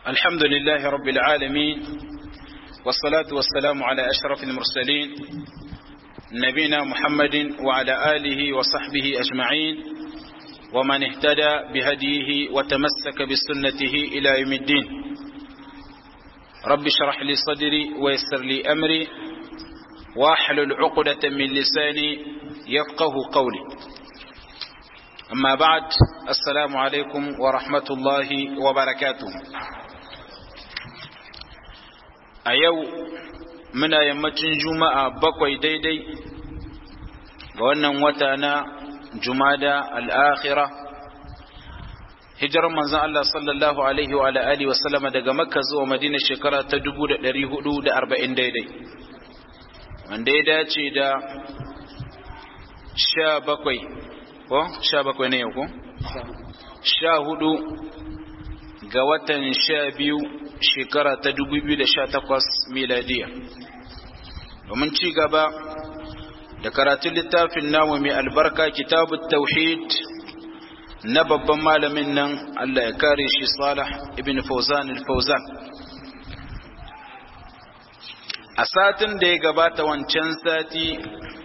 الحمد لله رب العالمين والصلاة والسلام على أشرف المرسلين نبينا محمد وعلى آله وصحبه أجمعين ومن اهتدى بهديه وتمسك بسنته إلى يوم الدين رب اشرح لي صدري ويسر لي أمري واحلل عقدة من لساني يفقه قولي أما بعد السلام عليكم ورحمة الله وبركاته a yau muna yammacin juma'a bakwai daidai ga wannan wata na jumada al'akhira hijirar manzan Allah sallallahu Alaihi wa Alaihi wasallama daga makka zuwa madina shekara ta 440 daidai wanda ya dace da sha bakwai ko sha bakwai ne yau ko sha hudu ga watan sha biyu shekara ta 2018 miladiya domin ci gaba da karatun littafin namu mai albarka kitabun tauhid na babban malamin nan Allah ya kare shi Salah ibn Fawzan al-Fawzan a satin da ya gabata wancan sati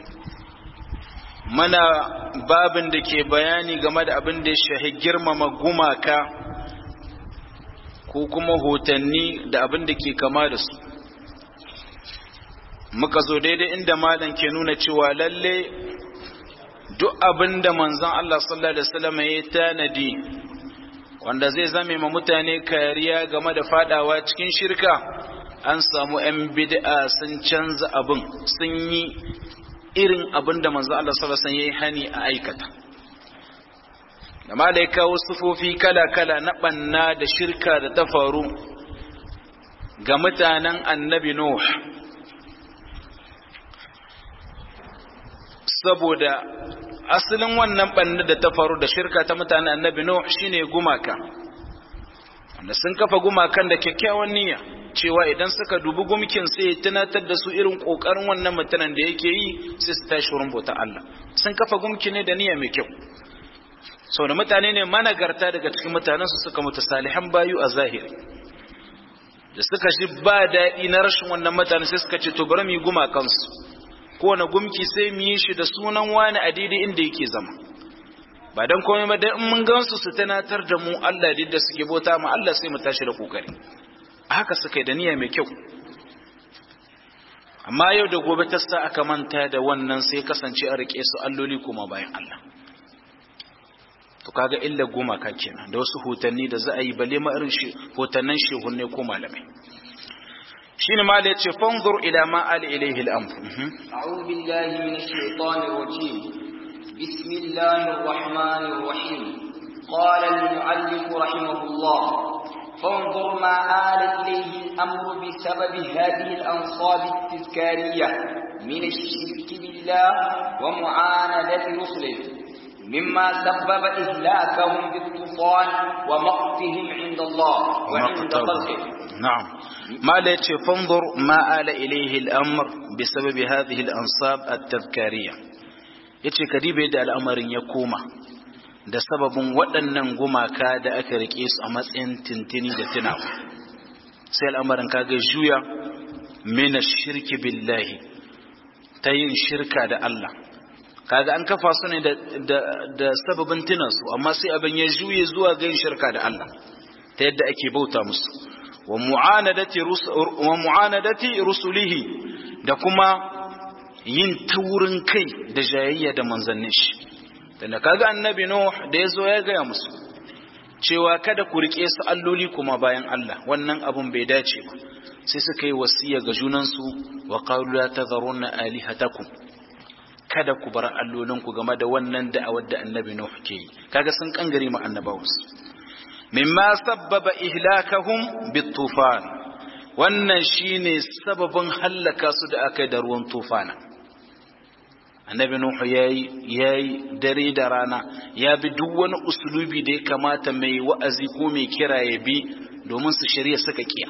mana babin da ke bayani game da abin da ya shahi girmama gumaka ko kuma hotanni da abin da ke kama da su muka zo daidai inda malam ke nuna cewa lalle duk abin da manzon Allah sallallahu alaihi wasallam ya tanadi wanda zai zame ma mutane kariya game da fadawa cikin shirka an samu 'yan bid'a sun canza abin sun yi irin abin da manzon Allah sallallahu alaihi wasallam ya yi hani a aikata da ma da ya kawo sufofi kala-kala na ɓanna da shirka da ta faru ga mutanen annabi Nuh saboda asalin wannan ɓanna da ta faru da shirka ta mutanen annabi Nuh shine gumaka wanda sun kafa gumakan da kyakkyawan niyya cewa idan suka dubi gumkin sai ya tunatar da su irin ƙoƙarin wannan mutanen da yake yi sai su tashi wurin bauta Allah sun kafa gumki ne da niyya mai kyau sau da mutane ne managarta daga cikin mutanensu suka mutu salihan bayu a zahiri da suka shi ba daɗi na rashin wannan mutane sai suka ce to bari mu yi gumakansu kowane gumki sai mu yi shi da sunan wani a daidai inda yake zama ba don komai ba dan mun gansu su tunatar da mu Allah da suke bauta mu Allah sai mu tashi da kokari a haka suka yi da niyya mai kyau amma yau da gobe ta sa aka manta da wannan sai kasance a rike su alloli kuma bayan Allah to kaga illa goma ka kenan da wasu hotanni da za a yi bale ma irin shi hotannan shehunne ko malamai shine ma da yace fanzur ila ma ali ilayhi al-amr a'udhu billahi minash shaitanir rajim bismillahir rahmanir rahim qala al-mu'allif rahimahullah فانظر ما آل إليه الأمر بسبب هذه الأنصاب التذكارية من الشرك بالله ومعاندة رسله مما سبب إهلاكهم بالطوفان ومقتهم عند الله وعند خلقه نعم ما ليتش فانظر ما آل إليه الأمر بسبب هذه الأنصاب التذكارية yace ka dibe da al'amarin ya koma da sababin waɗannan gumaka da aka rike su a matsayin tintini da tunawa sai al'amarin kaga juya mina shirki billahi ta yin shirka da Allah kaga an kafa su ne da sababin tunansu amma sai abin ya juye zuwa ga yin shirka da Allah ta yadda ake bauta musu wa mu'anadati rusulihi da kuma yin taurin kai da jayayya da manzannin shi tunda kaga annabi nuh da yazo ya gaya musu cewa kada ku rike su alloli kuma bayan Allah wannan abun bai dace ba sai suka yi wasiya ga junansu wa qalu la tadharunna alihatakum kada ku bar allolinku game da wannan da'awar da annabi Nuh ke yi kaga sun kangare mu annabawansu mimma sabbaba ihlakahum bitufan wannan shine sababin hallaka su da aka da ruwan tufana annabi Nuh yayi yayi dare da rana ya bi duk wani usulubi da ya kamata mai wa'azi ko mai kira ya bi domin su shari'a suka kiya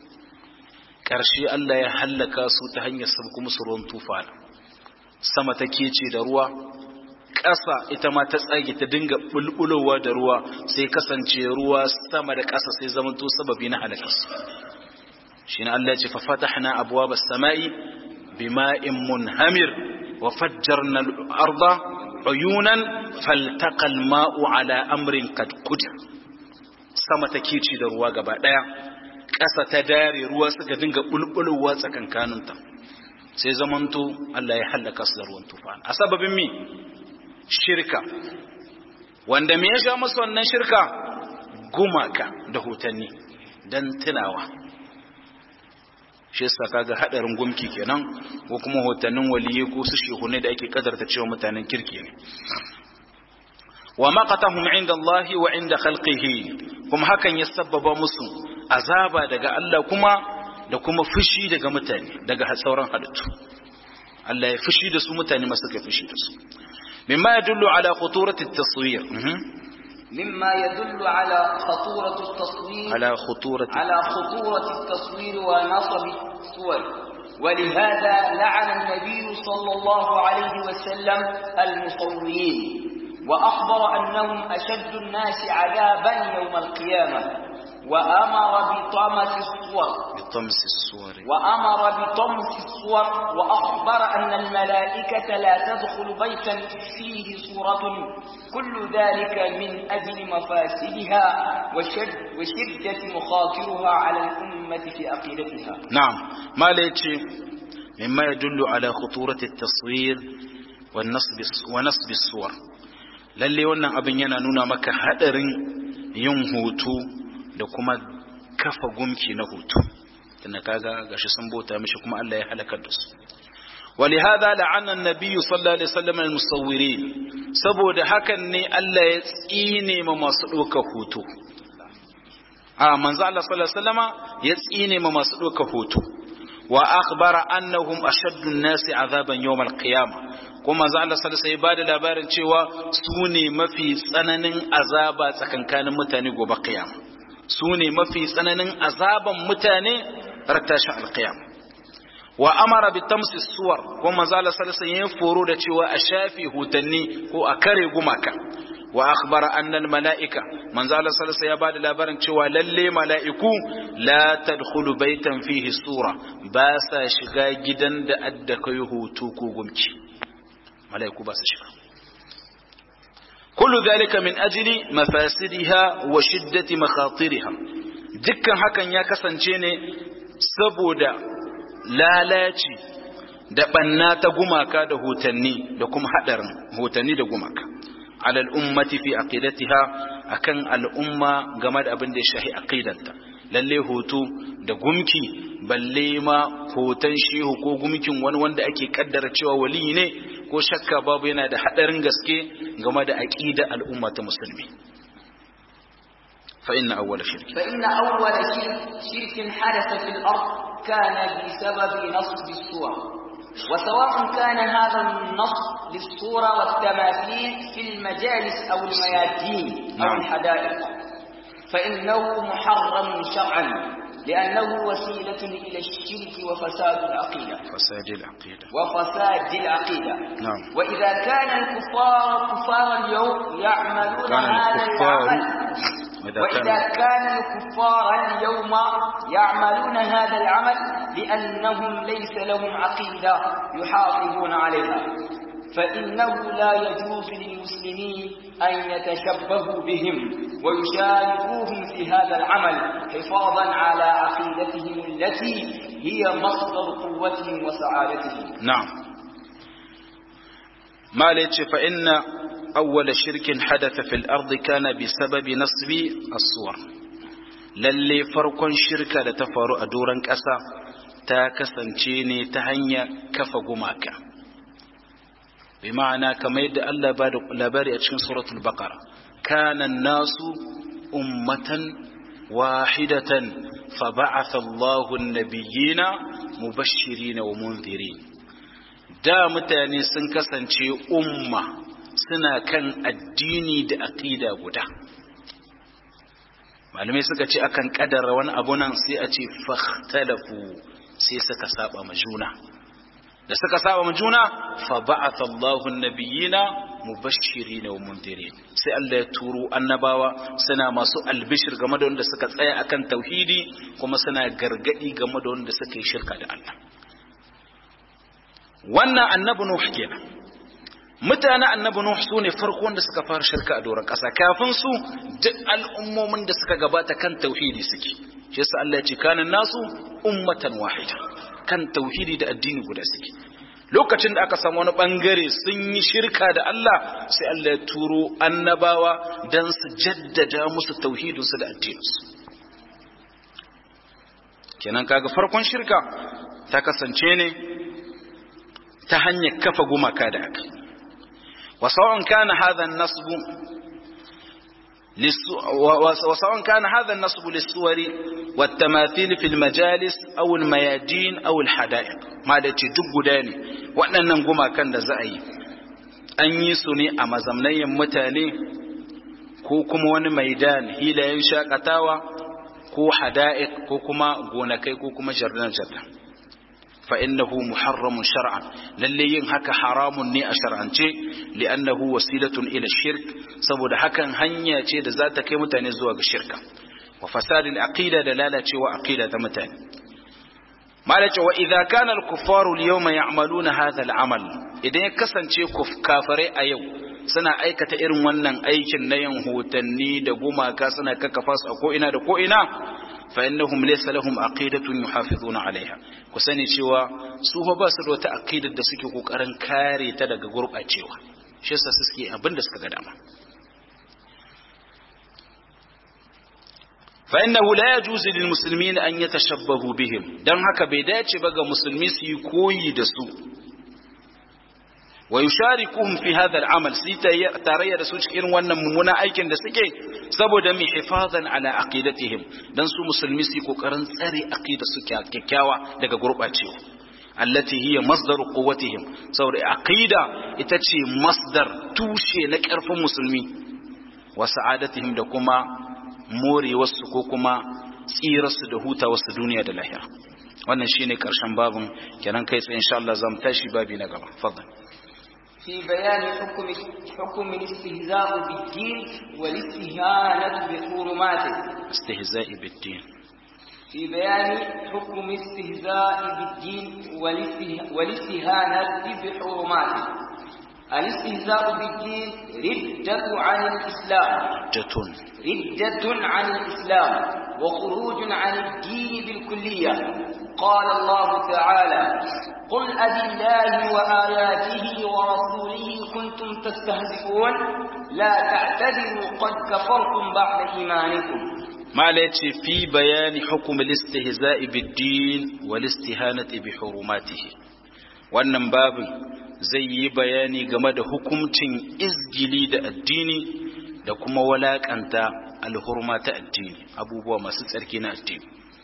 ƙarshe Allah ya hallaka su ta hanyar sabku musu ruwan tufana sama ta kece da ruwa ƙasa ita ma ta tsage ta dinga bulbulowa da ruwa sai kasance ruwa sama da ƙasa sai zamanto sababi na halakarsu shi ne Allah ya ce fa fatahna abwaaba as-sama'i bima'in munhamir wa fajjarna al-arda uyunan faltaqa al-ma'u ala amrin qad qudir sama ta kici da ruwa gaba daya ƙasa ta dare ruwa suka dinga bulbulowa tsakankaninta sai zamanto Allah ya halaka su da ruwan tufana a sababin mi shirka wanda me ya sha musu wannan shirka gumaka da hotanni dan tunawa shi yasa kaga hadarin gumki kenan ko kuma hotannin waliye ko su shehune da ake kadarta cewa mutanen kirki ne wa maqatahum inda Allah wa inda khalqihi kuma hakan ya sabbaba musu azaba daga Allah kuma da kuma fushi daga mutane daga sauran halittu Allah ya fushi da su mutane masu ka fushi da su mimma yadullu ala khuturati at-taswir مما يدل على خطورة التصوير على خطورة على خطورة التصوير ونصب الصور ولهذا لعن النبي صلى الله عليه وسلم المصورين وأخبر أنهم أشد الناس عذابا يوم القيامة وأمر بطمس الصور بطمس الصور وأمر بطمس الصور وأخبر أن الملائكة لا تدخل بيتا فيه صورة كل ذلك من أجل مفاسدها وشد وشدة مخاطرها على الأمة في عقيدتها نعم ما ليتي مما يدل على خطورة التصوير والنصب ونصب الصور lalle wannan abin yana nuna maka hadarin yin hoto da kuma kafa gumki na hoto tunda kaga gashi sun bauta mishi kuma Allah ya halakar da su ولهذا لعن النبي صلى الله عليه وسلم المصورين saboda hakan ne Allah ya tsine ma masu ɗauka hoto a manzo Allah sallallahu alaihi wasallama ya tsine ma masu ɗauka hoto wa akhbara annahum ashaddu an-nasi azaban yawm al-qiyamah kuma manzo Allah sallallahu alaihi wasallam ya labarin cewa su ne mafi tsananin azaba tsakankanin mutane gobe qiyama su ne mafi tsananin azaban mutane rattashin al-qiyama wa amara bi tamsi suwar kuma manzo Allah sallallahu alaihi wasallam ya foro da cewa a shafi hutanni ko a kare gumaka wa akhbara anna al malaika manzo Allah sallallahu alaihi wasallam ya bada labarin cewa lalle mala'iku la tadkhulu baitan fihi sura ba sa shiga gidan da adda kai hutu ko gumki mala'iku ba sa shiga kullu dhalika min ajli mafasidiha wa shiddati makhatiriha dukkan hakan ya kasance ne saboda lalaci da banna ta gumaka da hotanni da kuma hadarin hotanni da gumaka alal ummati fi aqidatiha akan al'umma game da abin da ya shahi aqidanta lalle hoto da gumki balle ma hoton shehu ko gumkin wani wanda ake kaddara cewa wali ne ko shakka babu yana da hadarin gaske game da aqida al'umma ta musulmi fa inna awwala shirki فإن أول شرك, شرك حدث في الأرض كان بسبب نصب الصور وسواء كان هذا النصب للصورة والتماثيل في المجالس أو الميادين أو نعم. الحدائق فإنه محرم شرعا لأنه وسيلة إلى الشرك وفساد العقيدة fasadi al-aqida وفساد العقيدة نعم. وإذا كان الكفار كفار اليوم يعملون كان هذا الكفار العمل وإذا وإذا كان كان الكفار اليوم يعملون هذا العمل لأنهم ليس لهم عقيدة يحافظون عليها فإنه لا يجوز للمسلمين أن يتشبهوا بهم ويشاركوهم في هذا العمل حفاظا على عقيدتهم التي هي مصدر قوتهم وسعادتهم نعم ما ليتش فإن أول شرك حدث في الأرض كان بسبب نصب الصور lalle farkon shirka da ta faru a doron ƙasa ta kasance ne ta hanyar kafa gumaka bi ma'ana kamar yadda Allah ba da labari a cikin suratul baqara kana nasu ummatan wahidatan fa ba'atha Allahu an-nabiyyina mubashirin wa munzirin da mutane sun kasance umma suna kan addini da aqida guda malamai suka ce akan kadara wani abu nan sai a ce fahtalafu sai suka saba ma juna da suka saba mu juna fa ba'atha Allahu an-nabiyina mubashirin wa mundirin sai Allah ya turo annabawa suna masu albishir game da wanda suka tsaya akan tauhidi kuma suna gargadi game da wanda suka yi shirka da Allah wannan annabi Nuh kenan mutane annabi Nuh su ne farko wanda suka fara shirka a doron ƙasa kafin su duk al'ummomin da suka gabata kan tauhidi suke shi yasa Allah ya ce kana nasu ummatan wahida kan tauhidi da addini guda suke lokacin da aka samu wani bangare sun yi shirka da Allah sai Allah ya turo annabawa dan su jaddada musu tauhidinsu da addininsu kenan kaga farkon shirka ta kasance ne ta hanyar kafa gumaka da aka وسواء كان هذا النصب وسواء كان هذا النصب للصور والتماثيل في المجالس أو الميادين أو الحدائق ما da ce duk guda ne waɗannan gumakan da za a yi an yi su ne a mazamnayin mutane ko kuma wani maidan hilayen shakatawa ko hada'iq ko kuma gonakai ko kuma jardan-jardan فإنه محرم شرعا للي هكا حرام ني أشرعنتي لأنه وسيلة إلى الشرك سبب هكا هنيا تي ذات كي متاني زواج الشركة وفساد العقيدة دلالة وعقيدة متاني ما وإذا كان الكفار اليوم يعملون هذا العمل إذا يكسن كف كافري أيو suna aikata irin wannan aikin na yin hotanni da gumaka suna kakkafa su a ko'ina da ko'ina fa innahum laysa lahum aqidatun yuhafizuna alaiha ku sani cewa su ba su da wata aqidar da suke kokarin kare ta daga gurbacewa shi yasa suke abin da suka ga dama fa innahu la yajuzu lil muslimin an yatashabbahu bihim dan haka bai dace ba ga musulmi su yi koyi da su wa yusharikuhum fi hadha al-amal sai tarayya da su cikin wannan mummunan aikin da suke saboda mi hifazan ala aqidatihim dan su musulmi su kokarin tsare aqida su kyakkyawa daga gurbacewa allati hiya masdaru quwwatihim saboda aqida ita ce masdar tushe na karfin musulmi wa sa'adatihim da kuma morewarsu ko kuma tsirarsu da hutawarsu duniya da lahira wannan shine karshen babun kenan kai tsaye insha Allah zamu tashi babi na gaba fadlan في بيان حكم حكم الاستهزاء بالدين والاستهانة بحرماته استهزاء بالدين في بيان حكم الاستهزاء بالدين والاستهانة بحرماته الاستهزاء بالدين ردة عن الإسلام ردة ردة عن الإسلام وخروج عن الدين بالكلية قال الله تعالى قل أبي الله وآياته ورسوله كنتم تستهزئون لا تعتذروا قد كفرتم بعد إيمانكم ما ليتي في بيان حكم الاستهزاء بالدين والاستهانة بحرماته wannan babin zai yi bayani game da hukuncin izgili da addini da kuma walakanta alhurma ta addini abubuwa masu tsarki na addini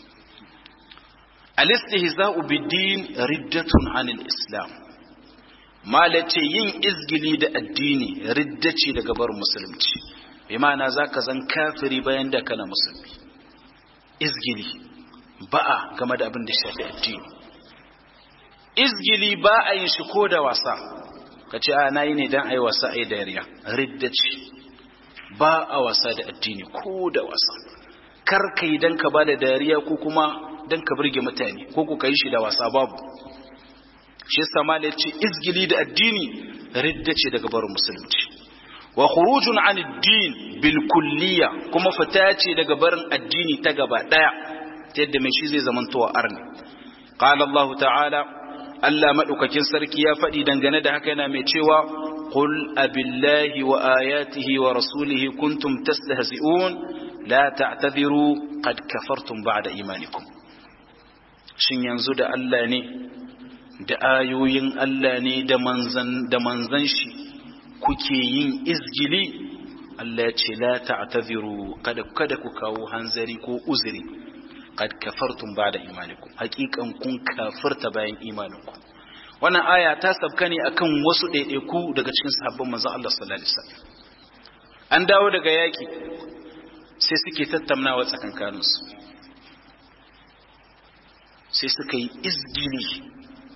alistihza'u bid-din riddatun 'anil islam malace yin izgili da addini ridda ce daga bar musulunci bi ma'ana zaka zan kafiri bayan da kana musulmi izgili ba'a game da abin da shafi addini izgili ba a yin shi ko da wasa kace a nayi ne dan ai wasa ai dariya ridda ce ba a wasa da addini ko da wasa kar kai dan ka ba da dariya ko kuma dan ka burge mutane ko ku kai shi da wasa babu shi yasa malai ce izgili da addini ridda ce daga barin musulunci wa khurujun an ad-din bil kulliya kuma fita ce daga barin addini ta gaba daya ta yadda mai shi zai zamantowa arni qala Allah ta'ala Allah madaukakin sarki ya faɗi dangane da haka yana mai cewa qul abillahi wa ayatihi wa rasulihi kuntum tastahzi'un la ta'tadiru qad kafartum ba'da imanikum shin yanzu da Allah ne da ayoyin Allah ne da manzan da manzan shi kuke yin izgili Allah ya ce la ta'tadiru kada kada ku kawo hanzari ko uzuri qad kafartum ba'da imanikum haqiqan kun kafirta bayan imaninku wannan aya ta sabka ne akan wasu ɗaiɗaiku daga cikin sahabban manzon Allah sallallahu alaihi wasallam an dawo daga yaki sai suke tattaunawa tsakankaninsu sai suka yi izgili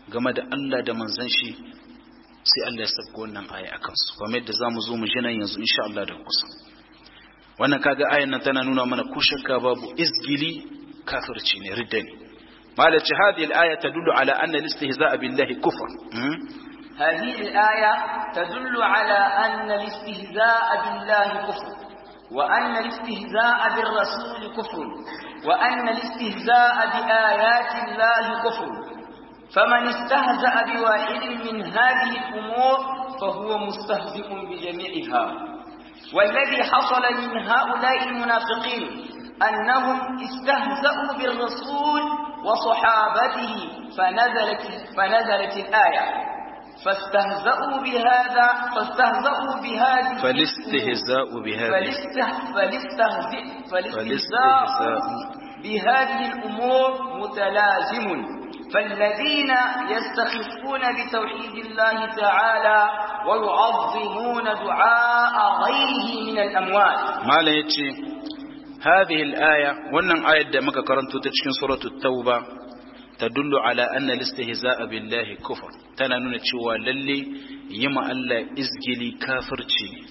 game da Allah da manzon shi sai Allah ya sabko wannan aya akan su kuma yadda zamu zo mu ji nan yanzu insha Allah da kusa wannan kaga ayan nan tana nuna mana ko shakka babu izgili kafirci ne ridda ne malaci hadhihi al-aya tadullu ala anna al-istihza'a billahi kufr هذه الآية تدل على أن الاستهزاء بالله كفر وأن الاستهزاء بالرسول كفر وأن الاستهزاء بآيات الله كفر فمن استهزأ بواحد من هذه الأمور فهو مستهزئ بجميعها والذي حصل من هؤلاء المنافقين أنهم استهزأوا بالرسول وصحابته فنزلت, فنزلت الآية فاستهزأوا بهذا فاستهزأوا بهذه فالاستهزاء بهذه فالاستهزاء فالاستهزاء فالاستهزاء بهذه الأمور متلازم فالذين يستخفون بتوحيد الله تعالى ويعظمون دعاء غيره من الأموات ما لا يتشي هذه الآية وأن آية دمك كرنت تشكين سورة التوبة تدل على أن الاستهزاء بالله كفر تنانون تشوى للي يما ألا إزجلي كافر تشيني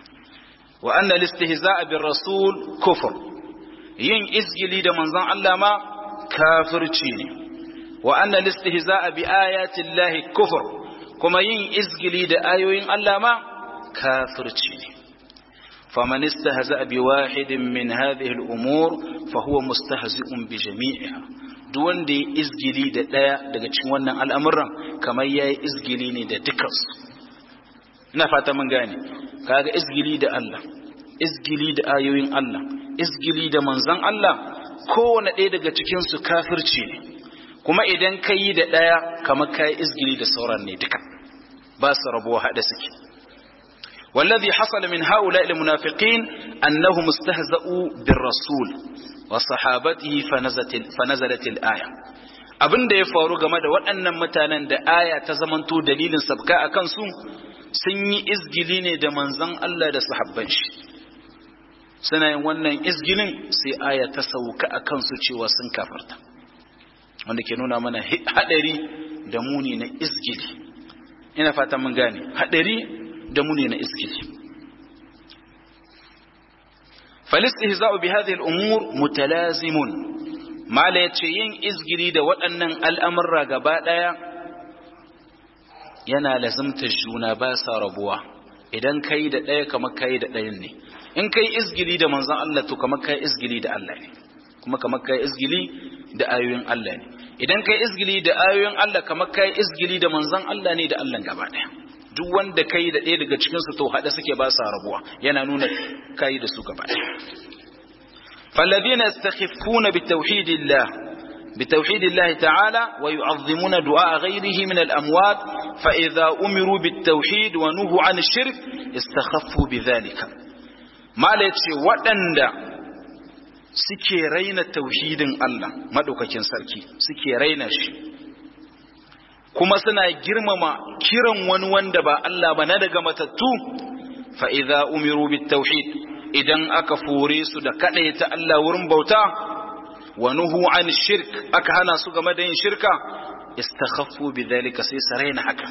وأن الاستهزاء بالرسول كفر ين إزجلي دا منظان ألا ما كافر تشيني وأن الاستهزاء بآيات الله كفر كما ين إزجلي دا آيوين ألا ما كافر تشيني فمن استهزأ بواحد من هذه الأمور فهو مستهزئ بجميعها duk wanda ya izgili da ɗaya daga cikin wannan al'amuran kamar ya yi izgili ne da dukansu ina fata mun gane kaga izgili da Allah izgili da ayoyin Allah izgili da manzan Allah kowane ɗaya daga cikinsu kafirci ne kuma idan ka yi da ɗaya kamar ka yi izgili da sauran ne duka ba su rabuwa haɗa suke والذي حصل من هؤلاء المنافقين أنهم استهزأوا بالرسول وصحابته فنزلت, فنزلت الآية abin da ya faru game da waɗannan mutanen da aya ta zamanto dalilin sabka a kansu sun yi izgili ne da manzon Allah da sahabban shi suna yin wannan izgilin sai aya ta sauka a kansu cewa sun kafarta wanda ke nuna mana haɗari da muni na izgili ina fata mun gane haɗari da muni na izgili فالاستهزاء بهذه الأمور متلازم ما لا yin izgiri da waɗannan al'amurra gaba ɗaya yana lazimta juna ba sa rabuwa idan kai da ɗaya kamar kai da ɗayan ne in kai izgili da manzon Allah to kamar kai izgili da Allah ne kuma kamar kai izgili da ayoyin Allah ne idan kai izgili da ayoyin Allah kamar kai izgili da manzon Allah ne da Allah gaba ɗaya duk wanda kai da ɗaya daga cikinsu to haɗe suke ba sa rabuwa yana nuna kai da su gaba فالذين يستخفون بتوحيد الله بتوحيد الله تعالى ويعظمون دعاء غيره من الأموات فإذا أمروا بالتوحيد ونهوا عن الشرك استخفوا بذلك ما ليتشي waɗanda suke raina tauhidin Allah madaukakin sarki suke raina shi kuma suna girmama kiran wani wanda ba Allah ba na daga matattu fa idza umiru bit tauhid idan aka fore su da ta Allah wurin bauta wa nuhu an shirk aka hana su game da yin shirka istakhaffu bidhalika sai su raina haka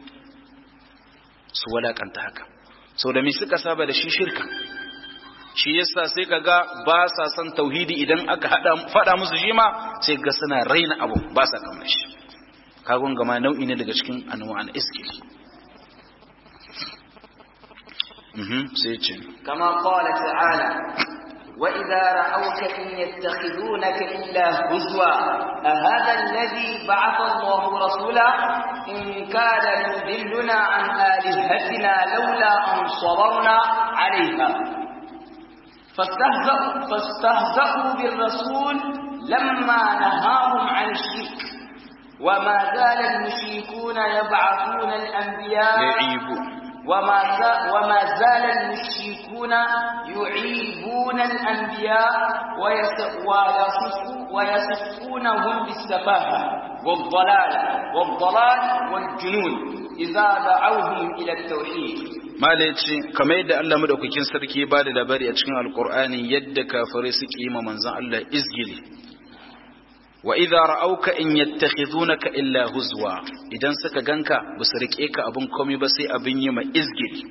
su walakanta haka sau da me suka saba da shi shirka shi yasa sai kaga ba sa son tauhidi idan aka hada fada musu shi ma sai ga suna raina abu ba sa kamar shi kagon gama nau'i ne daga cikin anwa'an iskil sai ce كما قال تعالى وإذا رأوك إن يتخذونك إلا هزوا أهذا الذي بعث الله رسولا إن كاد ليضلنا عن آلهتنا لولا أن صبرنا عليها فاستهزأوا, فاستهزأوا بالرسول لما نهاهم عن الشرك وما زال المشركون يبعثون الأنبياء يعيبون وما وما زال المشركون يعيبون الأنبياء ويصفونهم بالسفاهة والضلال والضلال والجنون إذا دعوهم إلى التوحيد malaci kamar yadda Allah madaukakin sarki ba da labari a cikin alkur'ani yadda kafirai suke yi ma manzon Allah izgili wa idza ra'auka in yattakhidunaka illa huzwa idan suka ganka ba su rike ka abun komai ba sai abin yi ma izgili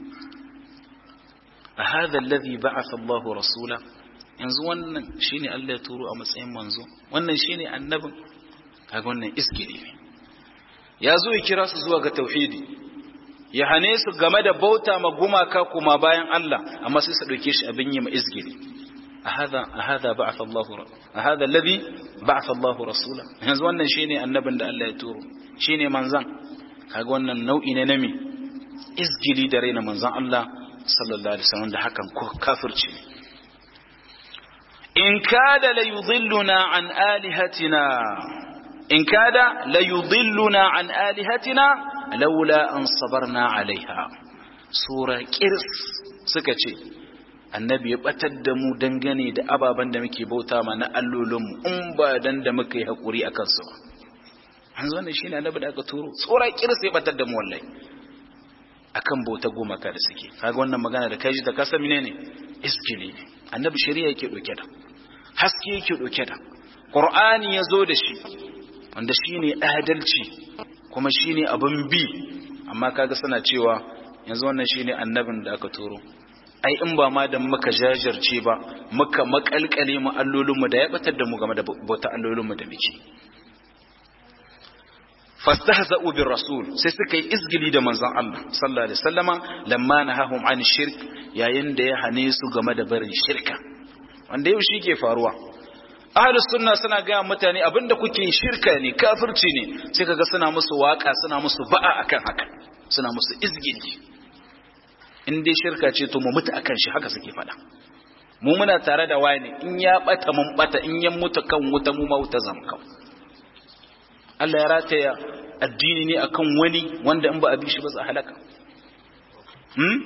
a hadha alladhi ba'atha Allahu rasula yanzu wannan shine Allah ya turo a matsayin manzo wannan shine annabin kaga wannan izgili ne ya zo ya kira su zuwa ga tauhidi ya hane su game da bauta ma gumaka kuma bayan Allah amma sai su dauke shi abin yi ma izgili هذا هذا بعث الله هذا الذي بعث الله رسولا yanzu wannan shine annabin da Allah ya turo shine manzan kaga wannan nau'i ne na me izgili da raina manzan Allah sallallahu alaihi wasallam da hakan ko kafirci in kada la yudilluna an alihatina in kada la yudilluna an alihatina laula an sabarna alaiha sura kirs suka ce annabi ya batar da mu dangane da ababen da muke bauta ma na allolinmu in ba dan da muka yi haƙuri a kansu ba an zo ne shi ne annabi da aka turo tsora kirsa ya batar da mu wallahi akan bauta gumaka da suke kaga wannan magana da kaji da kasa mine ne iskili ne annabi shari'a yake ɗauke da haske yake ɗauke da qur'ani ya zo da shi wanda shine adalci kuma shine abin bi amma kaga suna cewa yanzu wannan shine annabin da aka turo ai in ba ma da muka jajarce ba muka makalkale mu allolinmu da ya batar da mu game da bauta allolinmu da muke fastahza'u bir rasul sai suka yi izgili da manzon Allah sallallahu alaihi wasallama lamma nahahum an shirk yayin da ya hane su game da barin shirka wanda yau shi ke faruwa ahlus sunna suna ga mutane abinda kuke shirka ne kafirci ne sai kaga suna musu waka suna musu ba'a akan haka suna musu izgili in dai shirka ce to mu mutu akan shi haka suke faɗa mu muna tare da wani in ya bata mun bata in ya mutu kan wuta mu ma wuta zam kan Allah ya rataya addini ne akan wani wanda in ba a bi shi ba za halaka hmm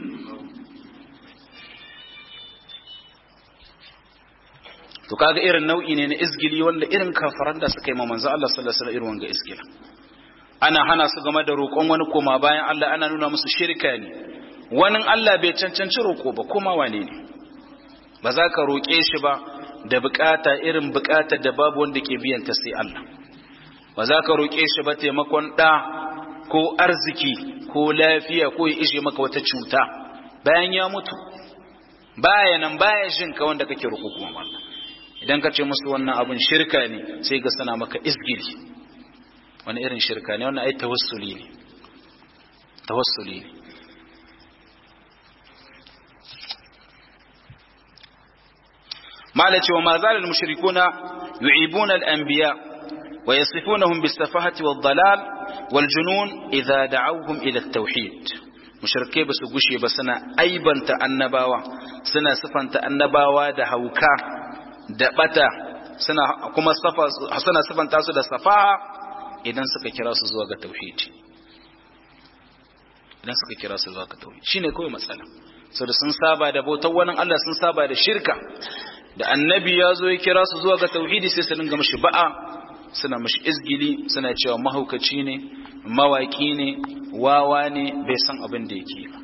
to kaga irin nau'i ne na izgili wanda irin kafaran da suka yi ma manzo Allah sallallahu alaihi wasallam irin wanga izgila ana hana su game da roƙon wani koma bayan Allah ana nuna musu shirka ne wani Allah bai cancanci roƙo ba kuma wane ne ba za ka roƙe shi ba da bukata irin bukata da babu wanda ke biyan ta sai Allah ba za ka roƙe shi ba taimakon ɗa ko arziki ko lafiya ko ya ishe maka wata cuta bayan ya mutu baya nan baya jin ka wanda kake roƙo kuma Allah idan ka ce musu wannan abun shirka ne sai ga sana maka isgiri wani irin shirka ne wannan ai tawassuli ne tawassuli ne مالك وما زال المشركون يعيبون الأنبياء ويصفونهم بالسفاهة والضلال والجنون إذا دعوهم إلى التوحيد مشركي بس قشي بسنا أيبا تأنباوا سنا صفا تأنباوا دهوكا دبتا سنا كما صفا سنا صفا تاسو da safaha idan suka kira su zuwa ga tauhidi idan suka kira su zuwa ga tauhidi shine kawai matsala saboda sun saba da bautar wani Allah sun saba da shirka da annabi ya zo ya kira su zuwa ga tauhidi sai su dinga mashi ba'a suna mashi izgili suna cewa mahaukaci ne mawaki ne wawa ne bai san abin da yake ba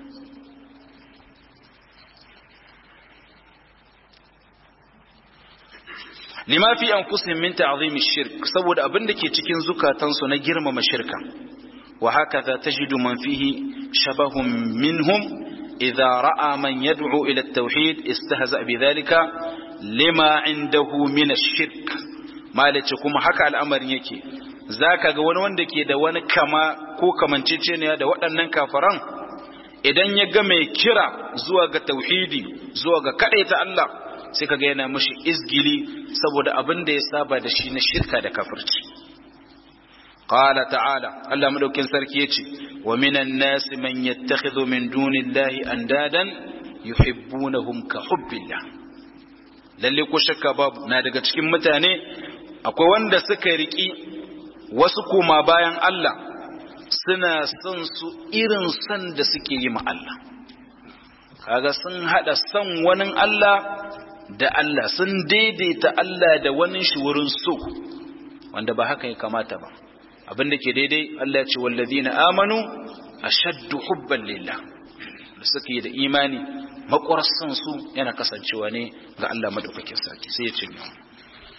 lima fi anfusihim min ta'zimi shirk saboda abin da ke cikin zukatansu na girmama shirka wa hakaza tajidu man fihi shabahun minhum idza ra'a man yad'u ila at-tauhid istahza bi dhalika lima indahu min ash-shirk malace kuma haka al'amarin yake zaka ga wani wanda ke da wani kama ko kamanceceniya da waɗannan kafaran idan ya ga mai kira zuwa ga tauhidi zuwa ga ta Allah sai kaga yana mashi izgili saboda abin da ya saba da shi na shirka da kafirci qala ta'ala Allah madaukin sarki yace wa minan nasi man yattakhidhu min dunillahi andadan yuhibbunahum ka hubbillah lalle ko shakka babu na daga cikin mutane akwai wanda suka riki wasu koma bayan Allah suna son su irin son da suke yi ma Allah kaga sun hada son wani Allah da Allah sun daidaita Allah da wani shi wurin so wanda ba haka ya kamata ba abin da ke daidai Allah ya ce wallazina amanu ashaddu hubban lillah da suke da imani makwarar son su yana kasancewa ne ga Allah madaukakin sarki sai ya ce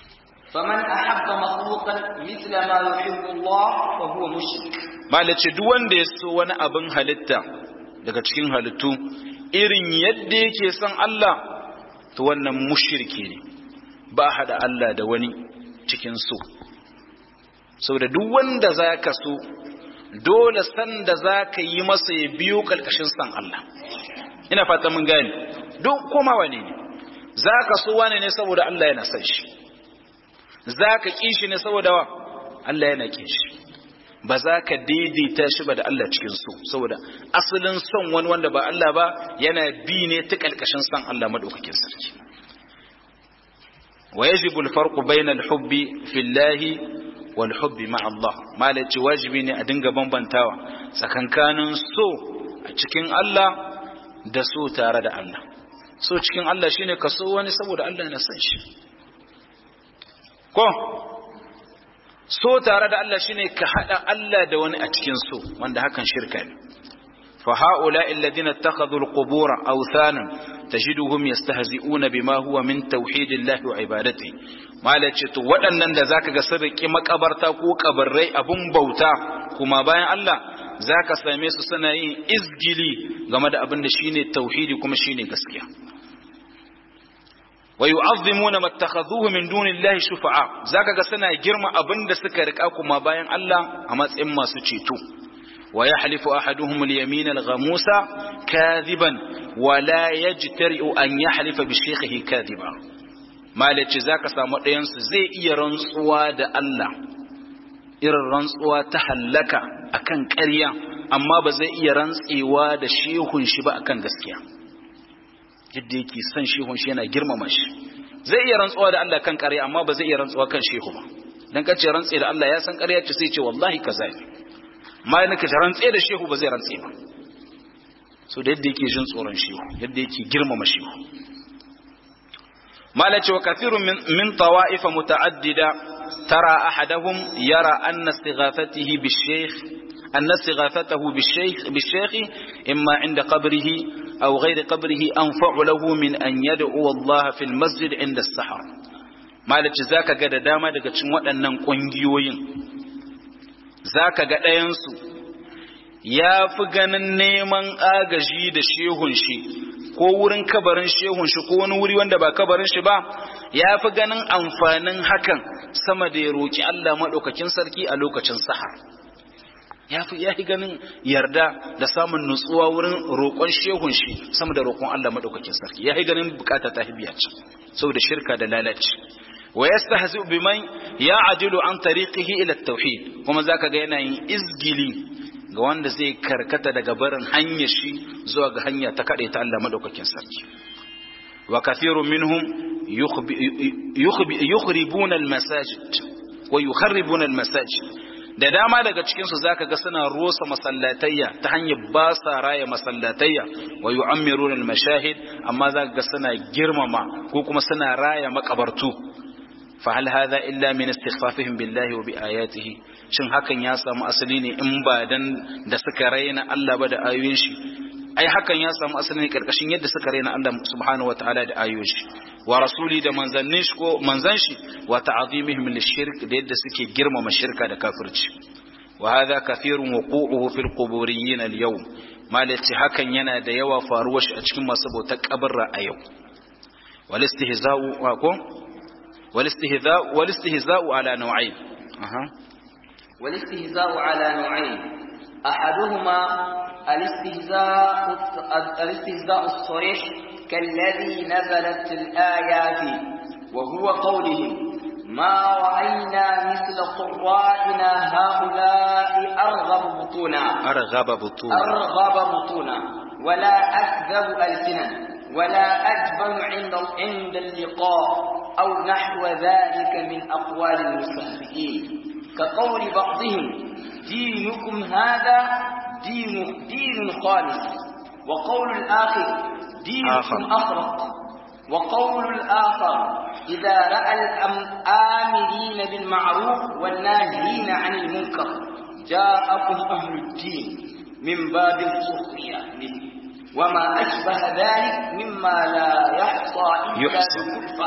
فمن أحب مخلوقا مثل ما يحب الله فهو مشرك malace duk wanda ya so wani abin halitta daga cikin halittu irin yadda yake son Allah to wannan mushriki ne ba hada Allah da wani cikin so saboda duk wanda zaka so dole san da zaka yi masa ya biyo kalkashin san Allah ina fata mun gane duk kuma wane ne zaka so wane ne saboda Allah yana son shi zaka ki shi ne saboda wa Allah yana kin shi ba za ka daidaita shi ba da Allah cikin so saboda asalin son wani wanda ba Allah ba yana bi ne ta kalkashin son Allah madaukakin sarki wa yajibu al-farqu bayna al-hubbi fillahi wal hubbi ma Allah malaci wajibi ne a dinga bambantawa tsakankanin so a cikin Allah da so tare da Allah so cikin Allah shine ka so wani saboda Allah yana son shi ko so tare da Allah shine ka hada Allah da wani a cikin so wanda hakan shirka ne fa haula alladhina ittakhadhu alqubur awthanan tajiduhum yastahzi'una bima huwa min tauhidillahi wa ibadati malace to waɗannan da zaka ga sarki makabarta ko kabarrai abun bauta kuma bayan Allah zaka same su suna yin izgili game da abin da shine tauhidi kuma shine gaskiya ويعظمون ما اتخذوه من دون الله شفعاء zaka ga suna girma abinda suka rika kuma bayan Allah a matsayin masu ceto wa yahlifu ahaduhum al-yamin al-ghamusa kadhiban wa la yajtari'u an yahlifa bi shaykhihi kadhiba malaci zaka samu ɗayan su zai iya rantsuwa da Allah irin rantsuwa ta hallaka akan ƙarya amma ba zai iya rantsewa da shehun shi ba akan gaskiya yadda yake son shehun shi yana girmama shi zai iya rantsuwa da Allah kan ƙarya amma ba zai iya rantsuwa kan shehu ba dan kace rantse da Allah ya san ƙarya ce sai ce wallahi kaza ne amma yana kace rantse da shehu ba zai rantse ba so da yadda yake jin tsoron shehu yadda yake girmama shehu mala ce wa kathirun min min tawa'if muta'addida tara ahaduhum yara anna istighathatihi bi-shaykh أن استغاثته بالشيخ, بالشيخ إما عند قبره أو غير قبره أنفع له من أن يدعو الله في المسجد عند السحر ما ذاك قد داما daga cikin waɗannan ƙungiyoyin zaka ga ɗayansu ya fi ganin neman agaji da shehun shi ko wurin kabarin shehun shi ko wani wuri wanda ba kabarin shi ba ya fi ganin amfanin hakan sama da ya roƙi Allah maɗaukakin sarki a lokacin sahar ya fi ya ganin yarda da samun nutsuwa wurin roƙon shehun shi sama da roƙon Allah madaukakin sarki ya ganin bukata ta hibiya ce saboda shirka da lalaci wa yastahzi biman ya'dilu an tariqihi ila at-tauhid kuma zaka ga yana yin izgili ga wanda zai karkata daga barin hanyar shi zuwa ga hanya ta kade ta Allah madaukakin sarki wa kathirun minhum yukhribuna al-masajid wa yukharribuna al-masajid da dama daga cikinsu zaka ga suna rosa masallatayya ta hanyar ba sa raya masallatayya wa yu'ammiruna al-mashahid amma zaka ga suna girmama ko kuma suna raya makabartu fa hal hadha illa min istighfafihim billahi wa bi ayatihi shin hakan ya samu asali ne in ba dan da suka raina Allah ba da ayoyin shi ai hakan ya samu asali ne karkashin yadda suka raina Allah subhanahu wataala da ayoyin shi wa rasuli da manzannin shi ko manzan shi wa ta'zimihim lishirk da yadda suke girmama shirka da kafirci wa hadha kathirun wuqu'uhu fil quburiyyin al yawm malati hakan yana da yawa faruwar shi a cikin masu bautar kabarra a yau wal istihza'u wa ko wal istihza'u wal istihza'u ala naw'ain aha wal istihza'u ala naw'ain ahaduhuma الاستهزاء الاستهزاء الصريح كالذي نزلت الآيات وهو قولهم ما رأينا مثل قرائنا هؤلاء أرغب بطونا أرغب بطونا أرغب بطونا ولا أكذب ألسنا ولا أجبن عند عند اللقاء أو نحو ذلك من أقوال المستهزئين كقول بعضهم دينكم هذا دين دين خالص وقول الآخر دينكم أخرق وقول الآخر إذا رأى الآمرين بالمعروف والناهين عن المنكر جاءكم أهل الدين من باب السخرية منه وما أشبه ذلك مما لا يحصى إلا يحصى. بالكفة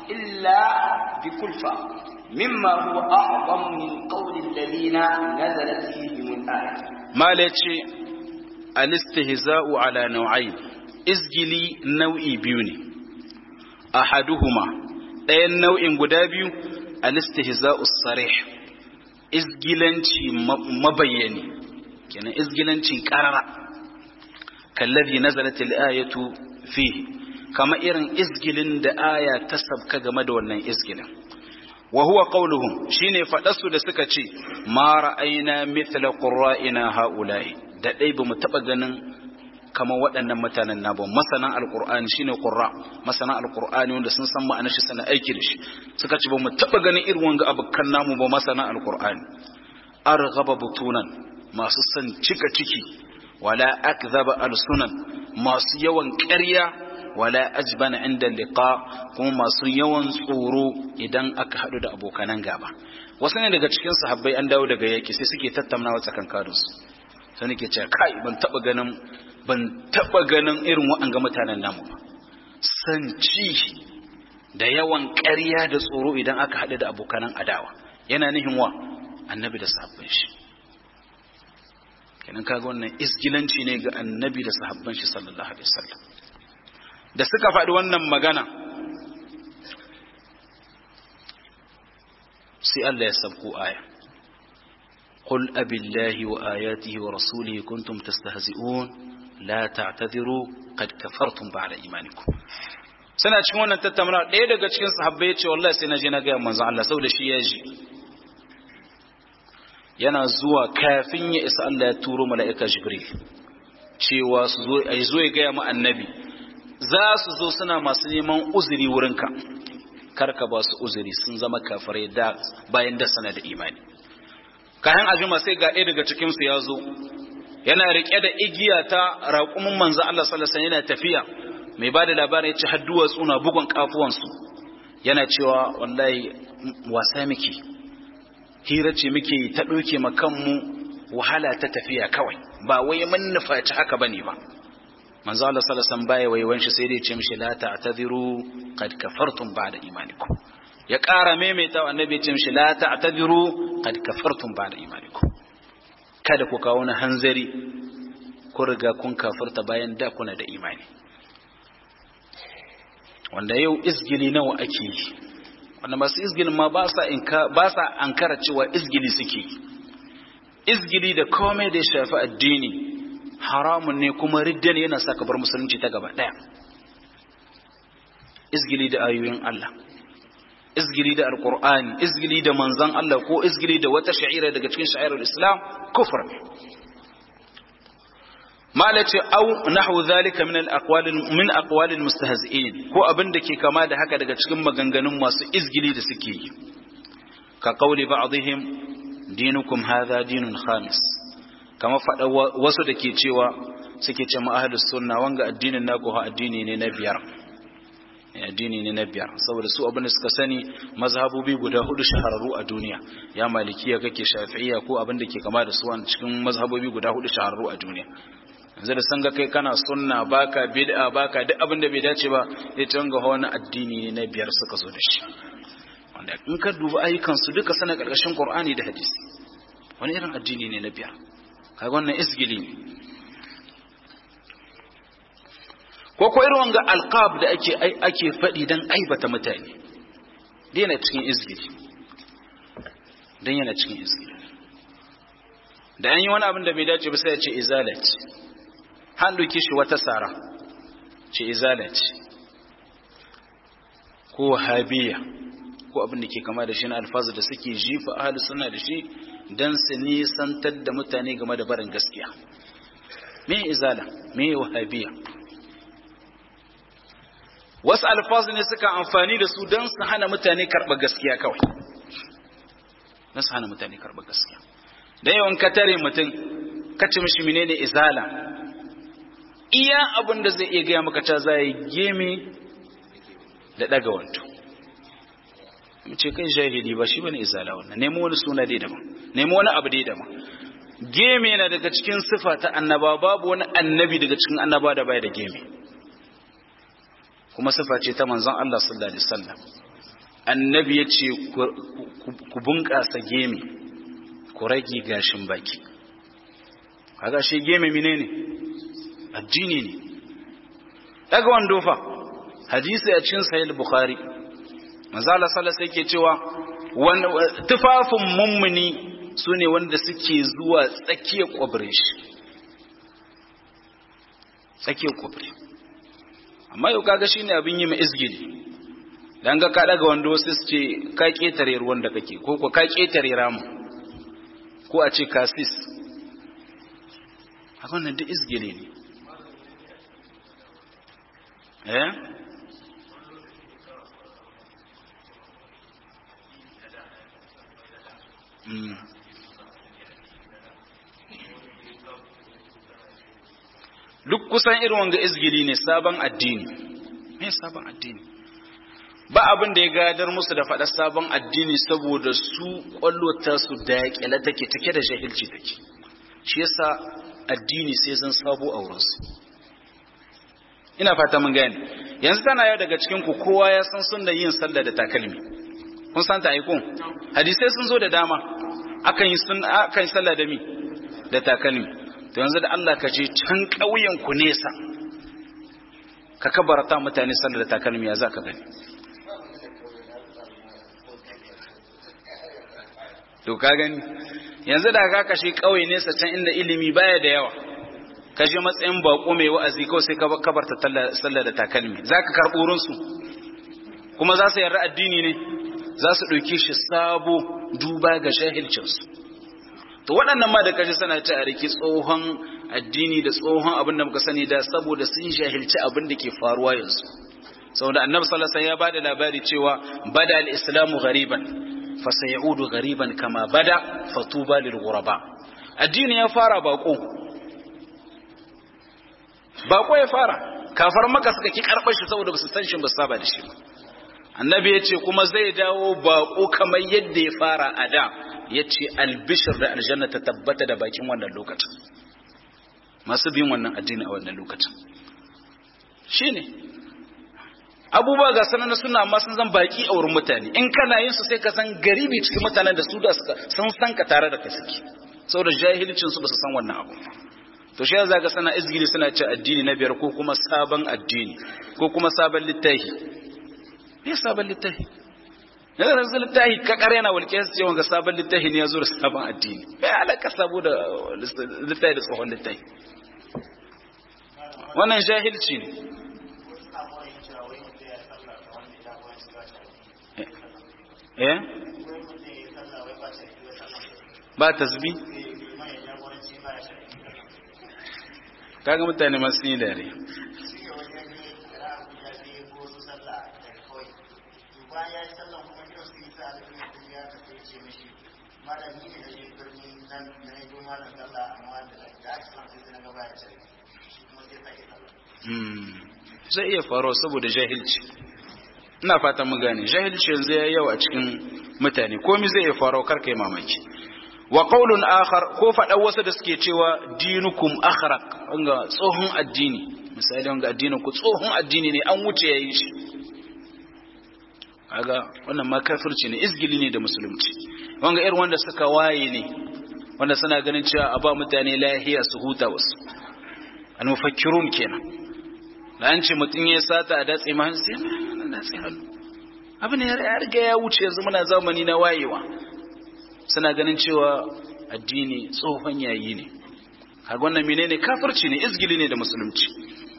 إلا بكلفة مما هو أعظم من قول الذين نزلت فيهم الآية ما لتشي الاستهزاء على نوعين izgili nau'i biyu ne ahaduhuma ɗayan nau'in guda biyu alistihza'us sarih izgilanci mabayyani kenan izgilanci qarara kallazi nazalat al-ayatu fihi kama irin izgilin da aya ta sabka game da wannan izgilin wa huwa qawluhum shine faɗarsu da suka ce ma ra'ayna mithla qurra'ina ha'ula'i da dai bamu taba ganin kamar waɗannan mutanen na ba masanan alkur'ani shine qurra masanan alkur'ani wanda sun san ma'anar shi sana aiki da shi suka ce ba mu taba ganin irin wanga abukan namu ba masanan alkur'ani arghaba butunan masu san cika ciki wala akzaba alsunan masu yawan ƙarya wala ajbana inda liqa kuma masu yawan tsoro idan aka hadu da abokanan gaba wasu ne daga cikin sahabbai an dawo daga yaki sai suke tattaunawa tsakankaninsu sai nake cewa kai ban taba ganin ban taba ganin irin waɗanga mutanen namu ba sanci da yawan ƙarya da tsoro idan aka haɗu da abokanan adawa yana nihin wa annabi da sahabban shi kenan kaga wannan isgilanci ne ga annabi da sahabban shi sallallahu alaihi wasallam da suka faɗi wannan magana sai Allah ya sabko aya قل أبي الله وآياته ورسوله كنتم تستهزئون لا تعتذروا قد كفرتم بعد إيمانكم sana cikin wannan tattauna ɗaya daga cikin sahabbai ya ce wallahi sai na je na gaya manzo Allah saboda shi ya ji yana zuwa kafin ya isa Allah ya turo mala'ika Jibril cewa su zo ai zo ya gaya mu annabi za su zo suna masu neman uzuri wurinka karka ba su uzuri sun zama kafirai da bayan da sana da imani kayan ajima sai ga ɗaya daga cikinsu ya zo yana riƙe da igiya ta raƙumin manzo Allah sallallahu alaihi yana tafiya mai bada labarin yace har duwatsu na bugun kafuwansu yana cewa wallahi wasa miki hira ce muke ta ɗauke ma kanmu wahala ta tafiya kawai ba wai mun nufaci haka bane ba manzo Allah sallallahu alaihi wasallam baya waiwan shi sai dai ya ce mishi la ta'tadiru qad kafartum ba'da imanikum ya ƙara maimaita wa annabi ce mishi la ta'tadiru qad kafartum ba'da imanikum kada ku kawo na hanzari ku riga kun kafarta bayan da kuna da imani wanda yau izgili nawa ake yi wanda masu izgilin ma ba sa inka ba sa ankara cewa izgili suke izgili da komai da ya shafi addini haramun ne kuma ridda ne yana saka bar musulunci ta gaba daya izgili da ayoyin Allah izgili da alkur'ani izgili da manzan Allah ko izgili da wata sha'ira daga cikin sha'irar islam kufur ne mala ce au nahwu zalika min al min aqwal al mustahzi'in ko abin da ke kama da haka daga cikin maganganun masu izgili da suke yi ka qawli ba'dihim dinukum hadha dinun khamis kama fada wasu da ke cewa suke ce ma ahlus sunna wanga addinin naku ha addini ne na biyar addini ne na biyar saboda su abin da suka sani mazhabobi guda hudu shahararru a duniya ya malikiya kake shafi'iyya ko abin da ke kama da su a cikin mazhabobi guda hudu shahararru a duniya yanzu da san ga kai kana sunna baka bid'a baka duk abin da bai dace ba sai ta ga wani addini ne na biyar suka zo da shi wanda in ka duba ayyukan su duka sana karkashin qur'ani da hadisi wani irin addini ne na biyar kaga wannan isgili ne ko ko irin wanga alqab da ake ake faɗi dan aibata mutane da yana cikin izgili dan yana cikin izgili da an yi wani abin da bai dace ba sai ya ce izalat han doke shi wata sara ce izalat ko wahabiya ko abin da ke kama da shi na alfazu da suke jifa ahli suna da shi dan su nisantar da mutane game da barin gaskiya me izala me wahabiya wasu alfazu ne suka amfani da su don su hana mutane karɓar gaskiya kawai don su hana mutane karɓar gaskiya da yawan ka tare mutum ka ci mishi menene izala iya abin da zai iya gaya maka ta za yi gemi da ɗaga wanto ce kai jahili ba shi bane izala wannan nemo wani suna dai daban nemo wani abu dai daban gemi yana daga cikin sifa ta annaba babu wani annabi daga cikin annaba da baya da gemi kuma sifa ce ta manzon Allah sallallahu alaihi wasallam annabi ya ce ku bunƙasa gemi ku rage gashin baki kaga shi gemi mine ne addini ne daga wando fa hadisi a cikin sahih bukhari manzo Allah sallallahu alaihi yake cewa tufafin mummuni sune wanda suke zuwa tsakiyar kwabrin shi tsakiyar kwabri amma yau kaga shine abin yi mai izgili dan ga ka daga wando wasu su ce ka ketare ruwan da kake ko ko ka ketare ramu ko a ce kasis a wannan duk izgili ne eh duk kusan irin wanga izgili ne sabon addini me sabon addini ba abin da ya gadar musu da faɗa sabon addini saboda su ƙwallota su da ƙyale take take da jahilci take shi yasa addini sai zan sabo a wurinsu ina fata mun gane yanzu tana yau daga cikin ku kowa ya san sunna yin sallah da takalmi kun san ta aiko hadisai sun zo da dama akan yi sun akan yi sallah da mi da takalmi to yanzu da Allah ka je can ƙauyen ku nesa ka kabarta mutane sallah da takalmi ya za ka gani to ka gani yanzu da ka kashe ƙauye nesa can inda ilimi baya da yawa ka je matsayin bako mai wa'azi kawai sai ka kabarta sallah da takalmi za ka karɓo wurinsu kuma za su yarda addini ne za su ɗauki shi sabo duba ga jahilcinsu to waɗannan ma da kaji sana ci a riki tsohon addini da tsohon abin da muka sani da saboda sun jahilci abin da ke faruwa yanzu saboda annabi sallallahu alaihi ya bada labari cewa bada al-islamu ghariban fa sayaudu ghariban kama bada fatuba lil ghuraba addini ya fara bako bako ya fara kafar maka suka ki karɓar shi saboda ba su san shi ba saba da shi ba annabi ya ce kuma zai dawo bako kamar yadda ya fara a da ya ce albishir da aljanna ta tabbata da bakin wannan lokacin masu bin wannan addini a wannan lokacin shi ne abubuwa ga sanar suna amma sun zan baki a wurin mutane in kana yin su sai ka san garibi cikin mutanen da su da sun san ka tare da ka suke saboda jahilcin su ba su san wannan abu to shi za ga sana izgili suna ce addini na biyar ko kuma sabon addini ko kuma sabon littafi me sabon littafi yanzu yanzu littafi ka kare na walƙe su cewa ga sabon littafi ne ya zo da sabon addini kai alaka sabo da littafi da tsohon littafi wannan jahilci ne eh ba tasbi kaga mutane masu yi dare zai iya faruwa saboda jahilci ina fata mu gane jahilci yanzu ya yawa a cikin mutane komai zai iya faruwa karka yi mamaki wa qaulun akhar ko faɗa wasu da suke cewa dinukum akhraq wanga tsohon addini misali wanga addinin ku tsohon addini ne an wuce yayin shi kaga wannan ma kafirci ne izgili ne da musulunci wanga irin wanda suka waye ne wanda suna ganin cewa a ba mutane lahiya su huta wasu al-mufakkirun kenan da an ce mutum ya sata a datse ma sai na datse hannu abin ya riga ya wuce yanzu muna zamani na wayewa suna ganin cewa addini tsohon yayi ne kaga wannan menene kafirci ne izgili ne da musulunci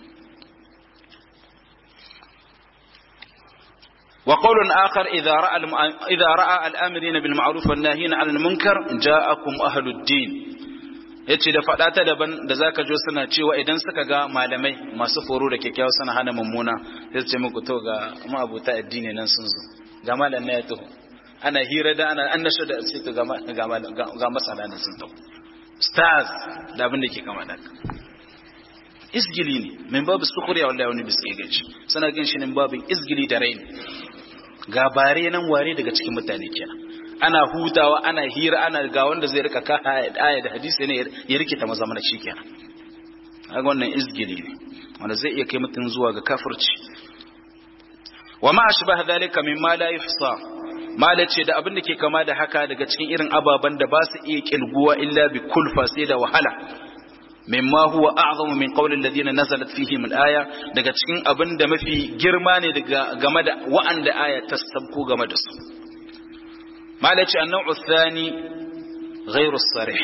وقول آخر إذا رأى إذا رأى الآمرين بالمعروف والناهين عن المنكر جاءكم أهل الدين yace da faɗa ta daban da zaka jo suna cewa idan suka ga malamai masu foro da kyakkyawa suna hana mummuna sai su ce muku to ga ma'abuta addini nan sun zo ga malam na ya taho ana hira da ana an nasha da sai to ga ga masala nan sun taho stars da abin da ke kama da isgili ne min babu sukuriya wallahi wani biske gaci suna gan shi ne babin isgili da raini ga bare nan ware daga cikin mutane kenan ana hutawa ana hira ana ga wanda zai rika ka aya da hadisi ne ya rikita maza mana shi kenan kaga wannan izgili ne wanda zai iya kai mutum zuwa ga kafirci wa ma ashbaha dhalika mimma la yuhsa mala ce da abin da ke kama da haka daga cikin irin ababen da ba su iya kilguwa illa bi kulfa sai da wahala mimma huwa a'zamu min qawli alladhina nazalat fihim al-aya daga cikin abin da mafi girma ne daga game da wa'anda aya ta sabko game da su mala ce an-naw'u thani ghayru as-sarih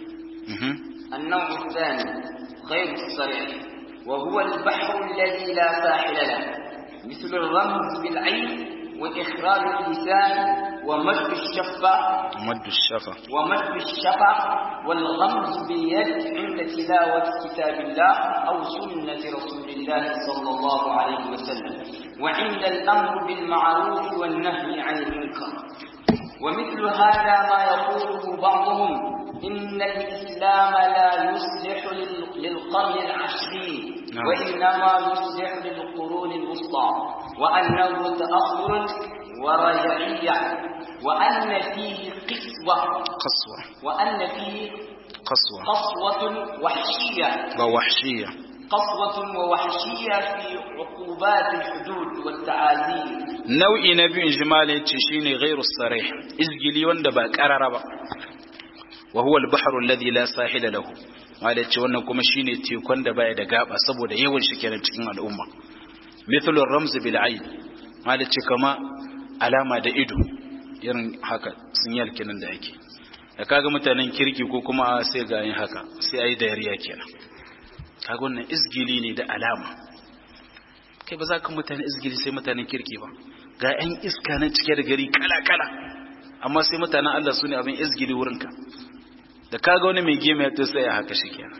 النوع الثاني غير الصريح وهو البحر الذي لا ساحل له مثل الرمز بالعين وإخراج اللسان ومد الشفة مد الشفة ومد الشفة والغمز باليد عند تلاوة كتاب الله أو سنة رسول الله صلى الله عليه وسلم وعند الأمر بالمعروف والنهي عن المنكر ومثل هذا ما يقوله بعضهم إن الإسلام لا يصلح للقرن العشرين نعم. وإنما يصلح للقرون الوسطى وأنه تأخر ورجعية وأن فيه قسوة قسوة وأن فيه قسوة قسوة وحشية ووحشية قسوة ووحشية في عقوبات الحدود والتعازير nau'i na biyu ijmali ce shine ghairu sarih izgili wanda ba karara ba wa huwa al-bahru alladhi la sahila lahu wanda ce wannan kuma shine tekun da baya da gaba saboda yawan shi kenan cikin al'umma mithlu ar-ramz bil ayn wanda ce kama alama da ido irin haka sinyal kenan da ake da kaga mutanen kirki ko kuma sai ga yin haka sai ayi dariya kenan kaga wannan izgili ne da alama kai ba za ka mutane izgili sai mutanen kirki ba ga 'yan iska na cike da gari kala-kala amma sai mutanen Allah su ne abin izgili wurinka da kaga wani mai gema ya to sai ya haka shi kenan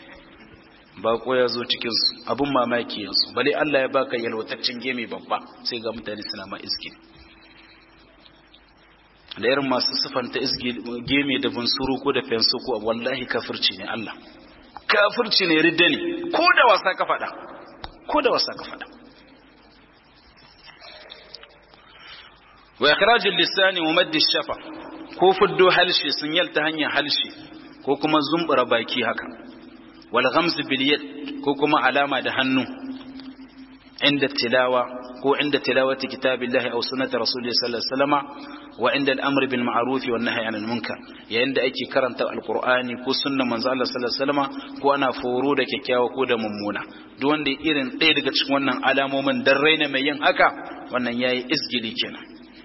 bako ya zo cikinsu abin mamaki yanzu bale Allah ya baka yalwataccen gemi babba sai ga mutane suna ma izgili da irin masu sifanta gemi da bunsuru ko da fensu ko wallahi kafirci ne Allah kafirci ne ridda ne ko da wasa ka faɗa ko da wasa ka faɗa wa ikhrajul lisani wa madd shafa ko fuddo halshi sun yalta hanyar halshi ko kuma zumbura baki haka wal ghamz bil yad ko kuma alama da hannu inda tilawa ko inda tilawati kitabillahi aw sunnati rasulillahi sallallahu alaihi wasallama wa inda al-amr bil ma'ruf wa nahyi 'anil munkar yayin da ake karanta alqur'ani ko sunnan manzo Allah sallallahu alaihi wasallama ko ana foro da kyakkyawa ko da mummuna duk wanda irin ɗaya daga cikin wannan alamomin dan raina mai yin haka wannan yayi isgili kenan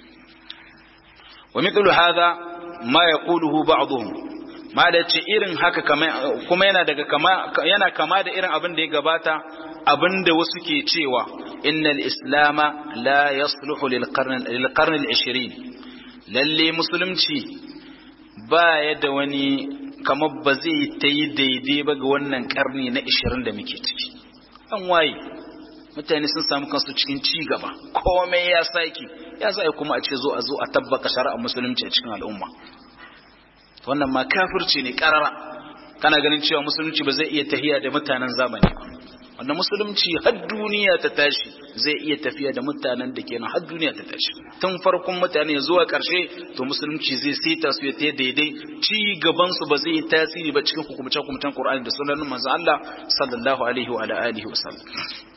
wa mithlu hadha ma yaquluhu ba'dhum ma da ce irin haka kuma yana daga kama yana kama da irin abin da ya gabata abin da wasu ke cewa innal islama la yasluhu lil qarn lil qarn al 20 lalle musulunci ba ya da wani kamar ba zai ta yi daidai ba ga wannan karni na 20 da muke ciki an waye mutane sun samu kansu cikin ci gaba komai ya saki ya zai kuma a ce zo a zo a tabbaka shari'ar musulunci a cikin al'umma wannan ma kafirci ne karara kana ganin cewa musulunci ba zai iya tahiya da mutanen zamani ba wanda musulunci har duniya ta tashi zai iya tafiya da mutanen da kenan har duniya ta tashi tun farkon mutane zuwa karshe to musulunci zai saita su ya ta daidai ci gaban su ba zai yi tasiri ba cikin hukumce hukumcen Qur'ani da sunan manzon Allah sallallahu alaihi wa alihi wa sallam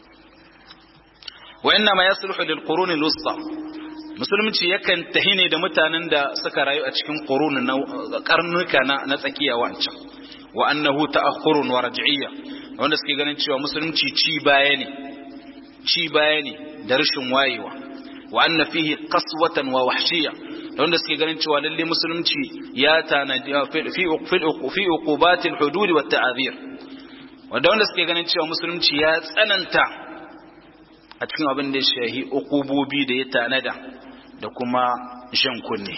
wa inna ma yasluhu lil qurun al wusta musulunci yakan tahi ne da mutanen da suka rayu a cikin qurun na karnuka na na tsakiya wancan wa annahu ta'akhurun wa raj'iyya wanda suke ganin cewa musulunci ci baya ne ci baya ne da rashin wayewa wa anna fihi qaswatan wa wahshiyya wanda suke ganin cewa lalle musulunci ya tanadi fi fi uqubatil hudud wa ta'zir wanda wanda suke ganin cewa musulunci ya tsananta a cikin abin da ya shahi uqubobi da ya tanada da kuma shan kunne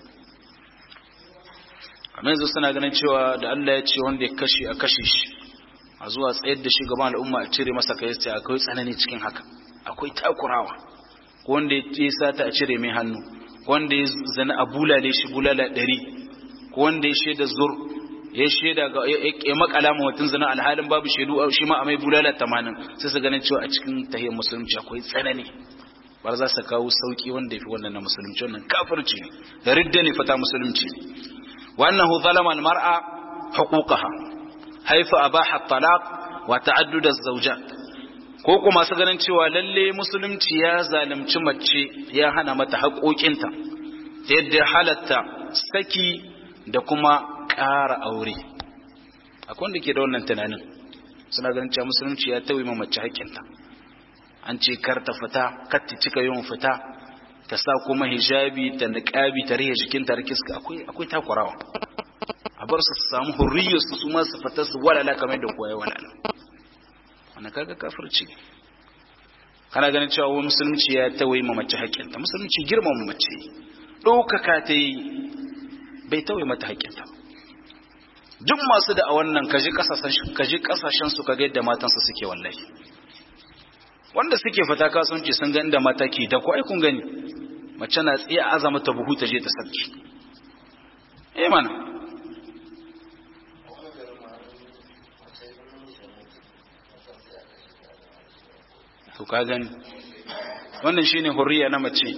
kamar yanzu suna ganin cewa da Allah ya ce wanda ya kashe a kashe shi a zuwa tsayar da shi gaban al'umma a cire masa kai sai akwai tsanani cikin haka akwai takurawa ko wanda ya sata a cire mai hannu ko wanda ya zana a bulale shi bulala ɗari ko wanda ya shaida zur ya shaida ga ya makala ma mutum zana alhalin babu shaidu shi ma a mai bulala tamanin sai su ganin cewa a cikin tahiyar musulunci akwai tsanani bar za su kawo sauki wanda ya fi wannan na musulunci wannan kafirci ne da ridda ne fata musulunci وأنه ظلم المرأة حقوقها حيث أباح الطلاق وتعدد الزوجات ko kuma masu ganin cewa lalle musulunci ya zalunci mace ya hana mata haƙoƙinta ta yadda halatta saki da kuma ƙara aure akwai wanda ke da wannan tunanin suna ganin cewa musulunci ya tauye mace haƙƙinta an ce kar ta fita kar ta cika yawan fita ta sa kuma hijabi ta niqabi ta rihe jikinta da kiska akwai akwai takurawa a bar su samu hurriyar su su ma su fita su walala kamar da koyi walala wannan kaga kafirci kana ganin cewa wani musulunci ya tawaye ma mace haƙƙinta musulunci girmama mace ɗaukaka ta yi bai tawaye mata haƙƙinta duk masu da a wannan kaji kasashen su kaga yadda matansu suke wallahi wanda suke fita kasuwanci sun ga inda mata ke da ko ai kun gani mace na tsiya azama ta buhu ta je ta sarki eh mana to ka gani wannan shine hurriya na mace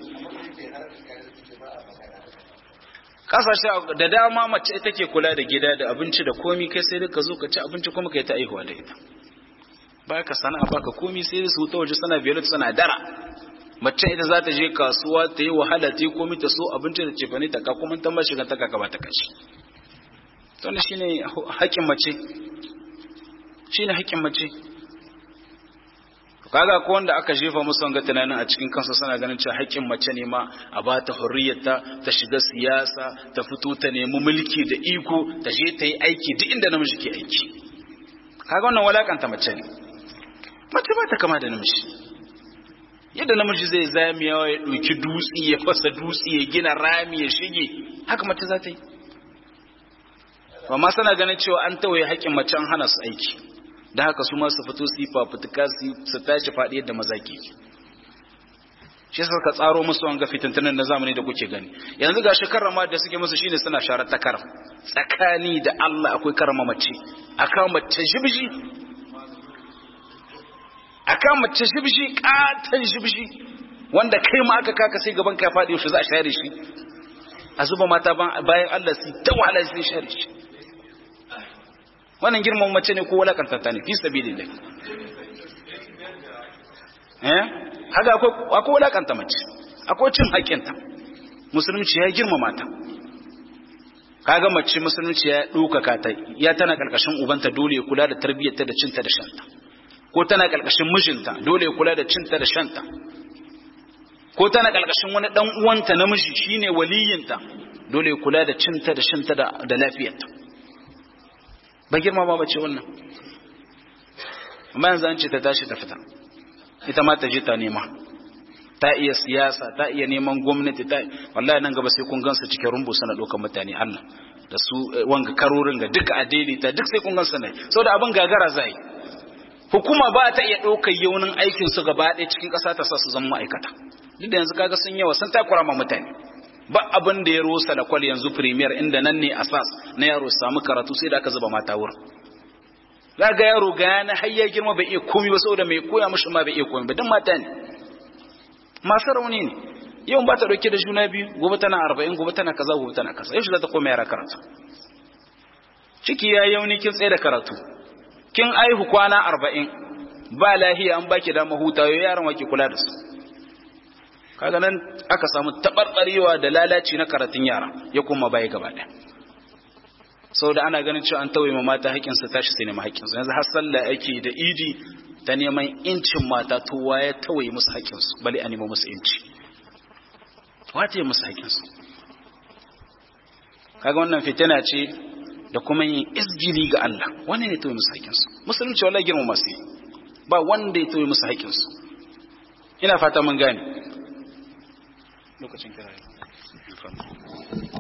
kasashe da dama mace ita ke kula da gida da abinci da komi kai sai ka zo ka ci abinci kuma kai ta aihuwa da ita ba ka sana'a ba ka komi sai su ta waje sana biyar sana dara mace ita za ta je kasuwa ta yi wahala ta yi komi ta so abinci da cefane ta ka kuma ta mashi ta ka ba ta kashi to ne shine haƙƙin mace shine haƙƙin mace kaga ko wanda aka jefa musu wanga tunanin a cikin kansa suna ganin cewa haƙƙin mace ne ma a ba ta hurriyarta ta shiga siyasa ta fito ta nemi mulki da iko ta je ta yi aiki duk inda namiji ke aiki kaga wannan walakanta mace ne mace ba ta kama da namiji yadda namiji zai zamiya ya ɗauki dutse ya fasa dutse ya gina rami ya shige haka mace za ta yi amma sana ganin cewa an tawaye haƙƙin mace an hana su aiki da haka su masu fito su yi fafutuka su tashi faɗi yadda maza ke shi suka tsaro musu wanga fitintunan na zamani da kuke gani yanzu ga shekarar ma da suke musu shine suna share ta karam tsakani da Allah akwai karama mace akan mace shibshi akan mace shibshi katan shibshi wanda kai ma aka kaka sai gaban ka faɗi shi za a share shi a zuba mata bayan Allah su ta wahala sai share shi wannan girman mace ne ko walakantata ne fi sabilillah eh haka akwai akwai walakanta mace akwai cin haƙinta musulunci ya girmama ta kaga mace musulunci ya ɗaukaka ta ya tana karkashin ubanta dole ya kula da tarbiyyarta da cinta da shanta ko tana karkashin mijinta dole ya kula da cinta da shanta ko tana karkashin wani dan uwanta namiji shine waliyinta dole ya kula da cinta da shanta da lafiyarta ba girma ba bace wannan amma yanzu an ce ta tashi ta fita ita ma ta je ta nema ta iya siyasa ta iya neman gwamnati ta wallahi nan gaba sai kun gansu cikin rumbu sana ɗaukar mutane Allah da su wanga karorin ga duka a daidaita duk sai kun gansu ne saboda abin gagara zai hukuma ba ta iya ɗaukar yaunin aikin su gaba ɗaya cikin ƙasa ta sa su zama ma'aikata duk da yanzu kaga sun yawa sun takura ma mutane ba abin da ya rosa da kwal yanzu premier inda nan ne asas na yaro samu karatu sai da aka zuba mata wurin za ga yaro ga na har ya girma bai iya komi ba saboda mai koya mishi ma bai iya komi ba dan mata ne masu rauni ne yau ba ta dauke da juna biyu gobe tana arba'in gobe tana kaza gobe tana kaza yau za ta koma yara karatu ciki ya yauni kin tsaye da karatu kin aihu kwana arba'in ba lahiya an baki dama hutawa yaran wake kula da su kaga nan aka samu tabarbarewa da lalaci na karatun yara ya kuma baya gaba ɗaya saboda ana ganin cewa an tawaye mata haƙƙinsu tashi sai nema haƙƙinsu yanzu har sallah ake da idi ta neman incin mata to ya tawaye musu haƙƙinsu bale a nemo musu inci wace musu haƙƙinsu kaga wannan fitina ce da kuma yin izgili ga Allah wannan ne tawaye musu haƙƙinsu musulunci wallahi girma masu ba wanda ya tawaye musu haƙƙinsu ina fata mun gane lokacin kira